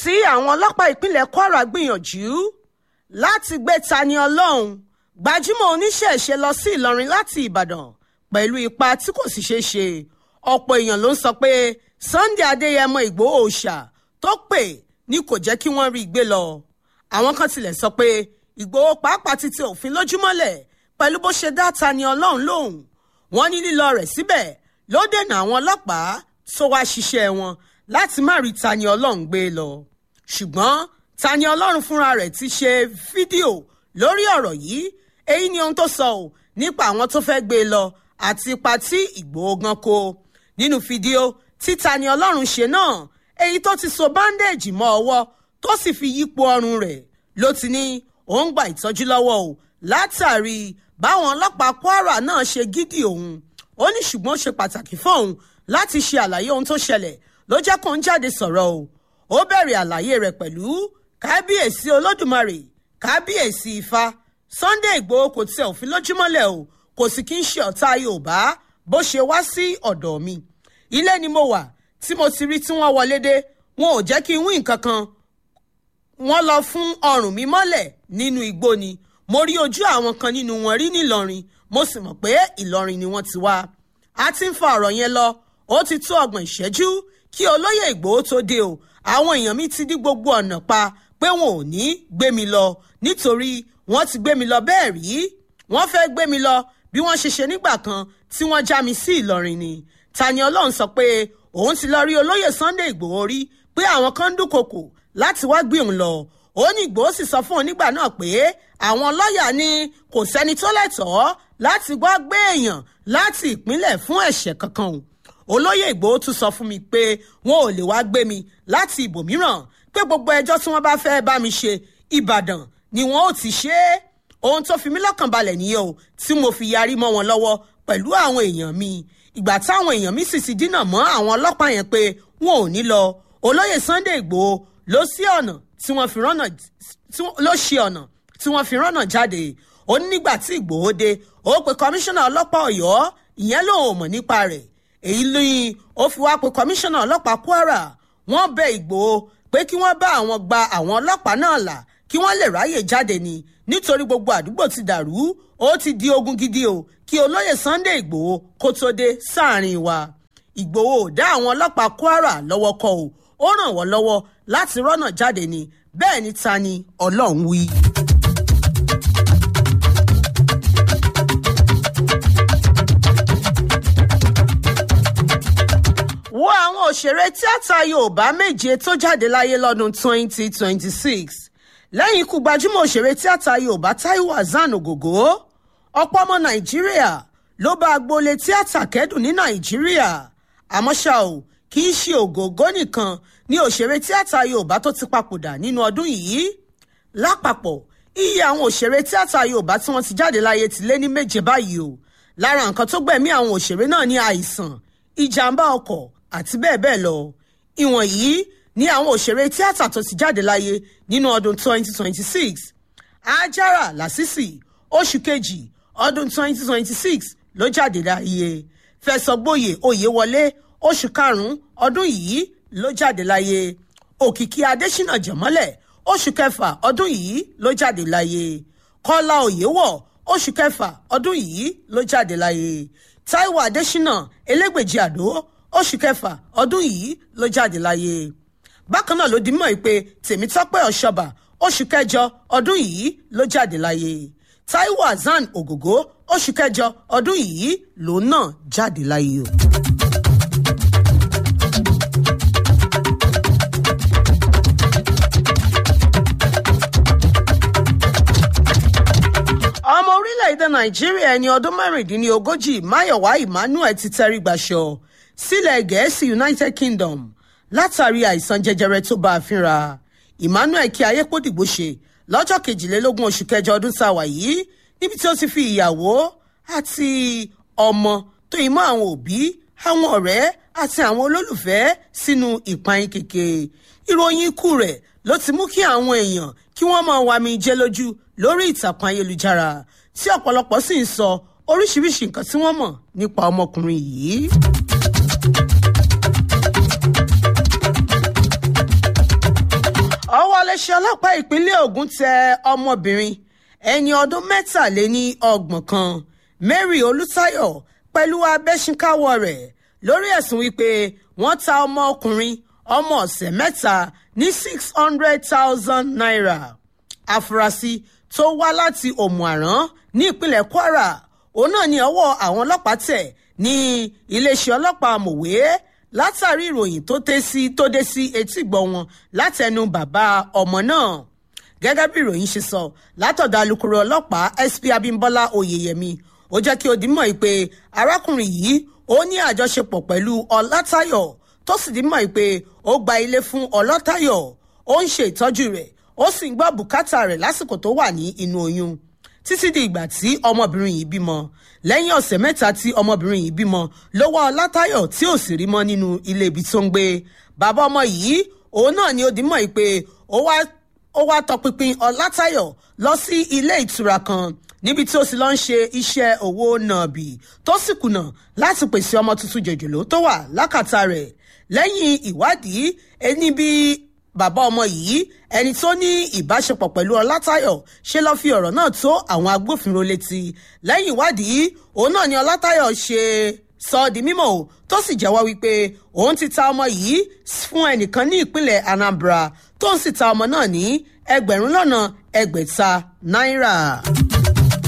tí àwọn ọlọ́pàá ìpínlẹ̀ kwara gbìyànjú láti gbé tani ọlọ́run gbajúmọ̀ oníṣẹ̀ṣe lọ sí ìlọrin láti ìbàdàn pẹ̀lú ipa tí kò sì ṣeé ṣe ọ̀pọ̀ èèyàn ló ń sọ pé sunday adéyẹmọ ìgbòho òòṣà tó pè ní kò jẹ́ kí wọ́n rí i gbé lọ àwọn kan tilẹ̀ sọ pé ìgbòho pàápàá ti tẹ òfin lójúmọ́lẹ̀ pẹ̀lú bó ṣe dá tani ọlọ́run lóhùn wọ́n ní lílọ rẹ̀ síbẹ̀ ló dènà àwọn ọlọ́pàá tó wá ṣiṣẹ́ wọn láti má rí tani ọlọ́run gbé lọ ṣùgbọ́n tani ọlọ́run fúnra rẹ̀ ti ṣe fídíò lórí ọ̀rọ̀ yìí èyí ni ohun tó sọ ọ́ nípa àwọn tó fẹ́ gbé lọ àti ipa tí ìgbòho gan kó nínú fídíò tí tani ọlọ́run ṣe náà èyí tó ti so báńdéèjì mọ́ ọwọ́ tó sì fi yípo ọrùn rẹ̀ ló ti ní òun gba ìtọ́jú lọ́wọ́ o látàrí báwọn ọlọ́pàá kwara náà ṣe gídì òun ó ní ṣùgbọ́n ó ṣe pàtàkì fóun láti ṣe àlàyé ohun tó ṣẹlẹ̀ ló jẹ́ kó ń jáde sọ̀rọ̀ o ó bẹ̀rẹ̀ àlàyé rẹ̀ pẹ̀lú kábíyèsí olódùmarè kábíyèsí ifá sunday igbòho kò tẹ òfin lójúmọ́lẹ̀ o kò sì kí ń ṣe ọ̀tá yorùbá bó ṣe wá sí ọ̀dọ̀ mi ilé ni mo wà tí mo ti rí tí wọ́n wọlé dé wọn ò jẹ́ kí n wí nǹkan kan wọ́n lọ fún ọrùn mi mọ́lẹ̀ nínú igbó ni mo rí ojú àwọn kan nínú wọn rí nílọrin mo sì mọ̀ pé ìlọrin ni wọ́n ti wá a ti ń fa ọ̀rọ̀ yẹn lọ ó ti tó ọgbọ̀n ìṣẹ́jú kí olóyè ìgbòho tó dé o àwọn èèyàn mi ti dí gbogbo ọ̀nà pa pé wọn ò ní gbé mi lọ nítorí wọ́n ti gbé mi lọ bẹ́ẹ̀ rí wọ́n fẹ́ gbé mi lọ bí wọ́n ṣe ṣe nígbà kan tí wọ́n já mi sí ìlọrin ni tani ọlọ́run sọ pé òun ti lọ rí olóyè sunday ìgbòho rí pé àwọn kan ń dúnkokò láti wá gbé òun lọ ó ní ìgbòho sì sọ fún òun nígbà náà pé àwọn lọ́ọ̀yà ní kò sẹ́ni tó lẹ́tọ̀ọ́ láti wá gbé èèyàn láti ìpínlẹ̀ fún ẹ̀ṣẹ̀ kankan o olóyè ìgbòho tún sọ fún mi pé wọn ò lè wá gbé mi láti ibòmíràn pé gbogbo ẹjọ́ tí wọ́n bá fẹ́ bá mi ṣe ìbàdàn ni wọn ò ti ṣe é ohun tó fi mí lọ́kàn balẹ̀ nìyẹn o tí mo fi yarí mọ́ wọn lọ́wọ́ pẹ̀lú àwọn èèyàn mi ìgbà táwọn èèyàn mi sì ti dínà mọ́ àwọn ọlọ́pàá yẹn pé wọn ò ní lọ olóyè sunday igbòho ló sí ọ̀nà tí wọ́n fi rọ́nà ló ṣe ọ̀nà tí wọ́n fi rọ́nà jáde ó ní nígbà tí ìgbòho dé ó pe kọmíṣánná ọlọ́pàá ọ̀yọ́ ìyẹn lòun ò mọ̀ nípa rẹ̀ èyí lóyún ó fi wá pe kọmíṣánná ọlọ́pàá kwara wọ́n bẹ ìgbòho pé kí wọ́n bá àwọn gba àwọn ọlọ́pàá náà là kí wọ́n lè ráyè jáde ni nítorí gbogbo àdúgbò ti dàrú ó ti di ogun gidi o kí olóyè sunday ìgbòho kó tó dé sáàrin wa ìgbòho ò dá àwọn ọlọ́pàá kwara lọ́wọ́ kọ́ o ó ràn wọ́n lọ́wọ́ láti rọ́nà jáde ni bẹ́ẹ̀ ni ta ni ọlọ́run wí. wo àwọn òṣèré tíátà yorùbá méje tó jáde láyé lọ́dún 2026 lẹ́yìn ikú gbajúmọ̀ òṣèré tíátà yorùbá taiwo hasan ògògó ọ̀pọ̀ ọmọ nàìjíríà ló bá agboolé tíátà kẹ́dùn ní nàìjíríà àmọ́ ṣá o kì í ṣe ògògó nìkan ní òṣèré tíátà yorùbá tó ti papòdà nínú ọdún yìí lápapọ̀ iye àwọn òṣèré tíátà yorùbá tí wọ́n ti jáde láyé ti lé ní méje báyìí o lára nǹkan tó gbẹ̀mí àwọn òṣèré náà ní àìsàn ìjàmbá ọkọ̀ àti bẹ́ẹ̀ bẹ́ẹ̀ lọ ìwọ̀nyí ní àwọn òṣèré tíátà tó ti jáde láyé nínú ọdún 2026 ajara lasisi oṣù kejì ọdún 2026 ló jáde láyé fẹsọgbóyè oyèwọlé oṣù karùn-ún ọdún yìí ló jáde láyé òkìkí adésínà jẹ̀mọ́lẹ̀ oṣù kẹfà ọdún yìí ló jáde láyé kọ́lá oyèwọ̀ oṣù kẹfà ọdún yìí ló jáde láyé taiwo adésínà elégbèjì àdó oṣù kẹfà ọdún yìí ló jáde láyé bákan náà ló di mọ́ pé tèmítọ́pẹ́ ọ̀ṣọ́bà oṣù kẹjọ ọdún yìí ló jáde láyé taiwo hasan ògògó oṣù kẹjọ ọdún yìí lòun náà jáde láyé o. ọmọ orílẹ̀-èdè nàìjíríà ẹni ọdún mẹ́rìndínlógójì máyọ̀wá emmanuel ti tẹrí gbàṣọ sílẹ̀ gẹ̀ẹ́sì united kingdom látàrí àìsàn jẹjẹrẹ tó bá a fínra emmanuel kí ayépòdìgbò ṣe lọ́jọ́ kejìlélógún oṣù kẹjọ ọdún tá a wà yìí níbi tí ó ti fi ìyàwó àti ọmọ tó ìmọ̀ àwọn òbí àwọn ọ̀rẹ́ àti àwọn olólùfẹ́ sínú ìpayín kèké ìròyìn ikú rẹ̀ ló ti mú kí àwọn èèyàn kí wọ́n máa wá mi jẹ́ lójú lórí ìtàkùn ayélujára tí ọ̀pọ̀lọpọ̀ sì ń sọ oríṣiríṣi nǹkan tí wọ́n mọ̀ nípa ọmọkùnrin yìí. iléeṣẹ́ ọlọ́pàá ìpínlẹ̀ Ògùn tẹ ọmọbìnrin ẹni ọdún mẹ́tàléní ọgbọ̀n kan Mary Olùtayọ̀ pẹ̀lú abẹ́sínkáwọ́ rẹ̀ lórí ẹ̀sùn wípé wọ́n ta ọmọ ọkùnrin ọmọ ọ̀sẹ̀ mẹ́ta ní six hundred thousand naira àfúrásì tó wá láti òmùàrán ní ìpínlẹ̀ Kwara òun náà ní ọwọ́ àwọn ọlọ́pàá tẹ̀ ní iléeṣẹ́ ọlọ́pàá mòwe látàrí ìròyìn tó dé sí tó dé sí etígbọ̀ wọn látẹnu bàbá ọmọ náà gẹ́gẹ́ bí ìròyìn ṣe sọ látọ̀dọ̀ alukoro ọlọ́pàá SP Abímbọ́lá Oyèyẹmí ó jẹ́ kí ó di mọ̀ pé arákùnrin yìí ó ní àjọṣepọ̀ pẹ̀lú Ọlátayọ̀ tó sì di mọ̀ pé ó gba ilé fún Ọlátayọ̀ ó ń ṣe ìtọ́jú rẹ̀ ó sì ń gbọ́ bùkátà rẹ̀ lásìkò tó wà ní inú oyún títí di ìgbà tí ọmọbìnrin yìí bímọ lẹ́yìn ọ̀sẹ̀ mẹ́ta tí ọmọbìnrin yìí bímọ ló wá Ọlátayọ̀ tí ò sì rí mọ́ nínú ilé ibi tó ń gbé bàbá ọmọ yìí òun náà ni ó di mọ̀ pé ó wá ó wá tọpinpin Ọlátayọ̀ lọ sí ilé ìtura kan níbi tí ó sì lọ ń ṣe iṣẹ́ owó nàbì tó sì kùnà láti pèsè ọmọ tuntun jòjòló tó wà lákàtà rẹ̀ lẹ́yìn ìwádìí ẹni bí bàbá ọmọ yìí ẹni tó ní ìbáṣepọ̀ pẹ̀lú Ọlátayọ̀ ṣe lọ́ọ́ fi ọ̀rọ̀ náà tó àwọn agbófinró létí lẹ́yìn ìwádìí òun náà ni Ọlátayọ̀ ṣe sọ ọ́ di mímọ̀ o tó sì jẹ́wọ́ wípé òun ti ta ọmọ yìí fún ẹnìkan ní ìpínlẹ̀ Anambra tó ń sì ta ọmọ náà ní ẹgbẹ̀rún lọ́nà ẹgbẹ̀ta náírà.